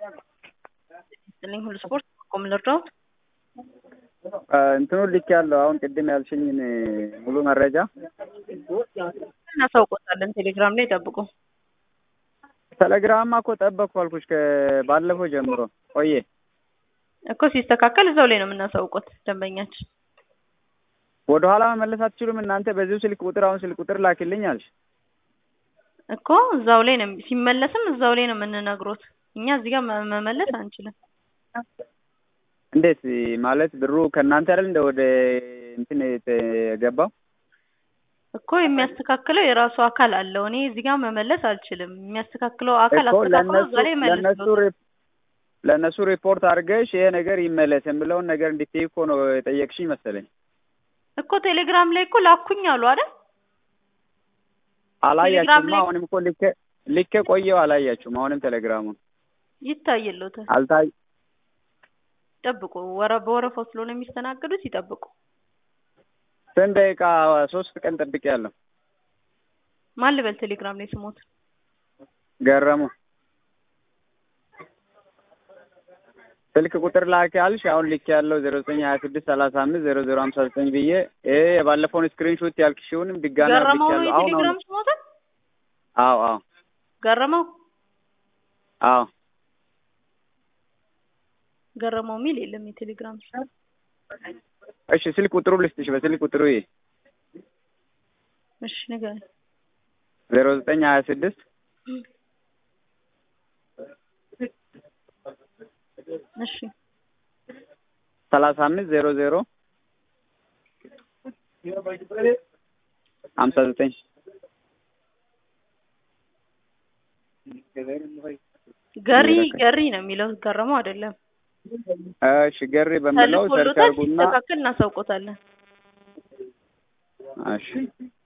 ይስጥልኝ ሁሉ ስፖርት ቆም ልርዳው እንትኑን ልክ ያለው አሁን ቅድም ያልሽኝን ሙሉ መረጃ እናሳውቆታለን። ቴሌግራም ላይ ጠብቁ። ቴሌግራም እኮ ጠበቅኩ አልኩሽ ከባለፈው ጀምሮ ቆየ እኮ ሲስተካከል እዛው ላይ ነው የምናሳውቆት ደንበኛችን። ወደ ኋላ መመለስ አትችሉም እናንተ በዚሁ ስልክ ቁጥር አሁን ስልክ ቁጥር ላኪልኝ አልሽ እኮ እዛው ላይ ነው ሲመለስም እዛው ላይ ነው የምንነግሮት። እኛ እዚህ ጋር መ- መመለስ አንችልም። እንዴት ማለት ብሩ ከእናንተ አይደል እንደ ወደ እንትን የገባው እኮ የሚያስተካክለው የራሱ አካል አለው። እኔ እዚህ ጋር መመለስ አልችልም። የሚያስተካክለው አካል እኮ አስተካክሎ ለእነሱ እዛ ላይ ለእነሱ መልስ ሪ- ለእነሱ ሪፖርት አድርገሽ ይሄ ነገር ይመለስ የምለውን ነገር እንድትይ እኮ ነው የጠየቅሽኝ መሰለኝ። እኮ ቴሌግራም ላይ እኮ ላኩኝ አሉ አይደል? አላያችሁም? ላይ- አሁንም እኮ ልኬ ልኬ ቆየው አላያችሁም? አሁንም ቴሌግራሙን ይታየሎታል። አልታይ ይጠብቁ። ወረ በወረፋው ስለሆነ የሚስተናገዱት ይጠብቁ። ስንት ደቂቃ? ሶስት ቀን ጠብቄያለሁ። ማን ልበል ቴሌግራም ላይ ስሞት ገረሙ ስልክ ቁጥር ላኪ አልሽ። አሁን ልክ ያለው ዜሮ ዘጠኝ ሀያ ስድስት ሰላሳ አምስት ዜሮ ዜሮ ሀምሳ ዘጠኝ ብዬ ይሄ የባለፈውን ስክሪንሾት ያልክሽውንም ድጋሚ ገረመው ነው አድርጌያለሁ። አሁን አሁን የቴሌግራም ስሞት አዎ አዎ ገረመው አዎ ገረመው የሚል የለም የቴሌግራም ስም። እሺ ስልክ ቁጥሩ ልስጥሽ። በስልክ ቁጥሩ ይሄ እሺ ንገረኝ። ዜሮ ዘጠኝ ሀያ ስድስት እሺ ሰላሳ አምስት ዜሮ ዜሮ ሀምሳ ዘጠኝ ገሪ ገሪ ነው የሚለው ገረመው አይደለም። እሺ ገሪ በምለው ሰርች ተልኮሎታል። አድርጉና ሲስተካከል እናሳውቆታለን። እሺ